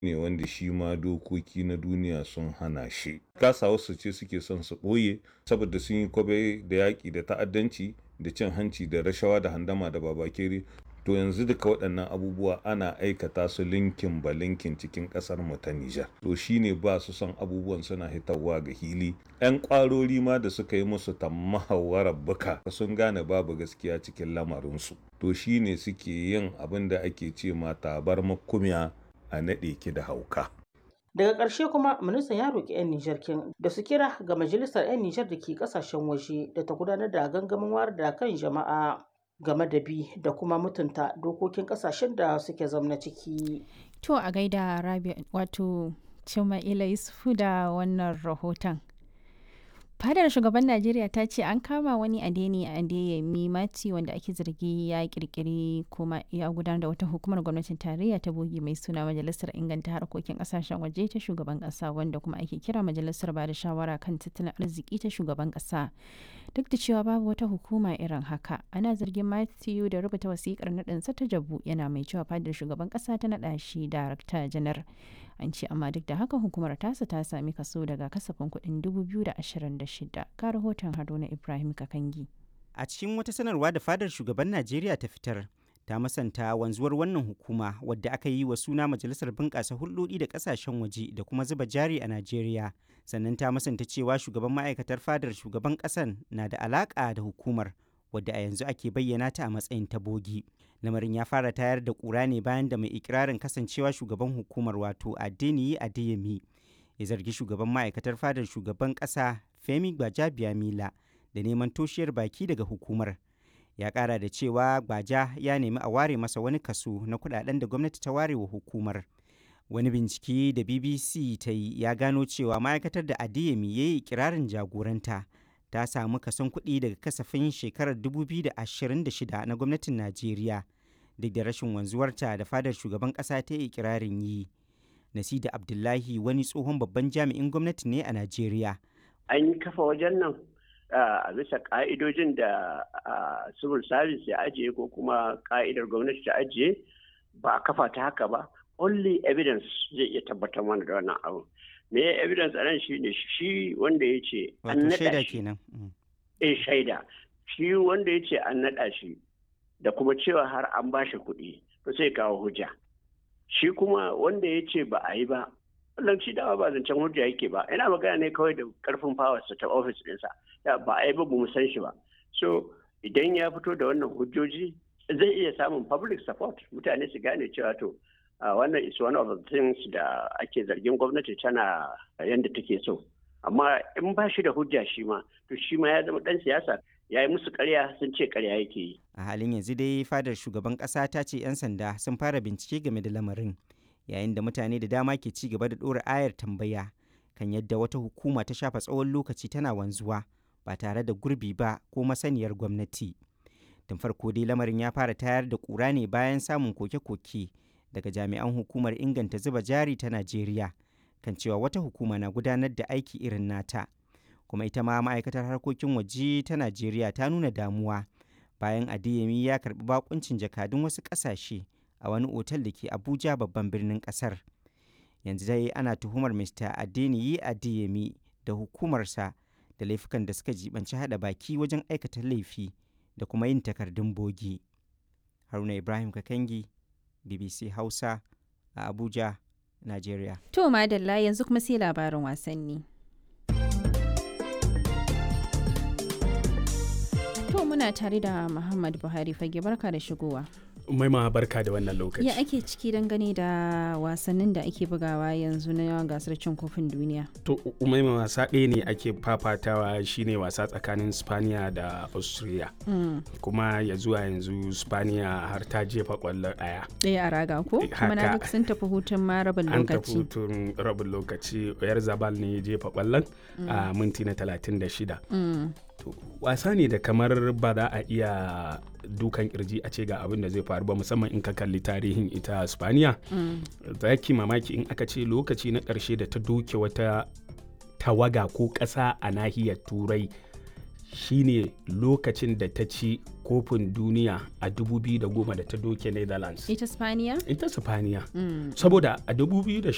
ne wanda shi ma dokoki na duniya sun hana shi kasa wasu ce suke son su ɓoye saboda sun yi kwabe da yaƙi da ta'addanci da cin hanci da rashawa da handama da babakere to yanzu duka waɗannan abubuwa ana aikata su linkin ba linkin cikin ƙasar mu ta Nijar to shine ba su son abubuwan suna hitarwa ga hili yan ƙwarori ma da suka yi musu tammahawarar buka sun gane babu gaskiya cikin lamarinsu to shine suke yin abin da ake ce ma tabar makumiya a naɗe ki da hauka daga ƙarshe kuma ministan ya roƙi 'yan nijar kin da su kira ga majalisar 'yan nijar da ke ƙasashen waje da ta gudanar da gangamin wayar da kan jama'a game da bi da kuma mutunta dokokin kasashen da suke zamna ciki. To a gaida Rabi wato Cima'ila Yusufu da wannan rahoton. Fadar shugaban Najeriya ta ce an kama wani adeni a Adeyemi Mati wanda ake zargi ya kirkiri kuma ya gudanar da wata hukumar gwamnatin tarayya ta bogi mai suna Majalisar Inganta Harkokin Kasashen Waje ta shugaban kasa wanda kuma ake kira Majalisar Bada Shawara kan Tattalin Arziki ta shugaban kasa. Duk da cewa babu wata hukuma irin haka, ana zargin Matthew da rubuta wasikar naɗinsa ta jabu yana mai cewa fadar shugaban kasa ta naɗa shi darakta janar. An ce amma duk da haka hukumar tasa ta sami kaso daga kasafin kuɗin 2026 ka rahoton Haruna Ibrahim Kakangi. A cikin wata sanarwa da fadar shugaban Najeriya ta fitar, ta masanta wanzuwar wannan hukuma wadda aka yi wa suna Majalisar Bunƙasa Hulɗoɗi da Ƙasashen Waje da kuma zuba jari a Najeriya. Sannan ta masanta cewa shugaban ma'aikatar fadar shugaban ƙasan na da alaƙa da hukumar wadda a yanzu ake bayyana ta a matsayin ta bogi. Lamarin ya fara tayar da ƙura ne bayan da mai ikirarin kasancewa shugaban hukumar wato Adeniyi Adeyemi ya zargi shugaban ma'aikatar fadar shugaban ƙasa Femi Gbajabiamila da neman toshiyar baki daga hukumar. Ya ƙara da cewa Gbaja ya nemi a ware masa wani kaso na kuɗaɗen da gwamnati ta ware wa hukumar. Wani bincike da BBC ta yi ya gano cewa ma'aikatar da Adeyemi ya yi ikirarin jagoranta ta samu kason kuɗi daga kasafin shekarar 2026 na gwamnatin Najeriya duk da rashin wanzuwarta da fadar shugaban ƙasa ta yi ikirarin yi. Nasida Abdullahi wani tsohon babban jami'in gwamnati ne a Najeriya. An yi kafa wajen nan a bisa ka'idojin da civil service ya ajiye ko kuma ka'idar gwamnati ta ajiye ba a kafa ta haka ba. Only evidence zai iya tabbatar mana da wannan abu. Me evidence a nan shi ne shi wanda ya ce an naɗa shi. Eh shaida. Shi wanda ya ce an naɗa shi da kuma cewa har an ba shi kuɗi to sai kawo hujja. shi kuma wanda ya ce ba a yi ba wannan shi dama ba zancen hujja yake ba ina magana ne kawai da karfin fawarsa ta ofis ɗinsa ba a yi ba mu san shi ba so idan ya fito da wannan hujjoji zai iya samun public support mutane su gane cewa to wannan is one of the things da ake zargin gwamnati tana yadda take so amma in ba shi da hujja shi ma to shi ma ya zama ɗan siyasa ya yi musu karya sun ce karya yake yi. A halin yanzu dai fadar shugaban ƙasa ta ce 'yan sanda sun fara bincike game da lamarin yayin da mutane da dama ke ci gaba da ɗora ayar tambaya kan yadda wata hukuma ta shafa tsawon lokaci tana wanzuwa ba tare da gurbi ba ko masaniyar gwamnati. Tun farko dai lamarin ya fara tayar da ƙura ne bayan samun koke-koke daga jami'an hukumar inganta zuba jari ta Najeriya kan cewa wata hukuma na gudanar da aiki irin nata. kuma ita ma ma'aikatar harkokin waje ta najeriya ta nuna damuwa bayan adeyemi ya karbi bakuncin jakadun wasu ƙasashe a wani otal da ke abuja babban birnin ƙasar yanzu dai ana tuhumar mr adeniyi adeyemi da hukumarsa da laifukan da suka jibanci hada baki wajen aikata laifi da kuma yin takardun bogi haruna ibrahim kakangi bbc hausa a abuja najeriya To madalla yanzu kuma sai labarin wasanni. To muna tare da Muhammad Buhari fage barka da shigowa. Maima barka da wannan lokaci. Ya ake ciki dangane da wasannin da ake bugawa yanzu na gasar cin kofin duniya. To Umaima wasa ɗaya ne ake fafatawa shine wasa tsakanin Spaniya da Austria. Kuma ya zuwa yanzu Spaniya har ta jefa ƙwallo ɗaya. Ɗaya a raga ko? Kuma na duk sun tafi hutun ma rabin An tafi lokaci. hutun rabin lokaci. Oyar Zabal ne ya jefa ƙwallon a minti na 36. Mm. To, wasa ne da kamar ba za a iya dukan kirji a ce ga abin da zai faru ba musamman in ka kalli tarihin ita spaniya za ki mamaki in aka ce lokaci na ƙarshe da ta doke wata tawaga ko ƙasa a nahiyar turai shine lokacin da ta ci kofin duniya a 2010 da ta doke netherlands Ita Spaniya? ita spaniya Mm. saboda a 2010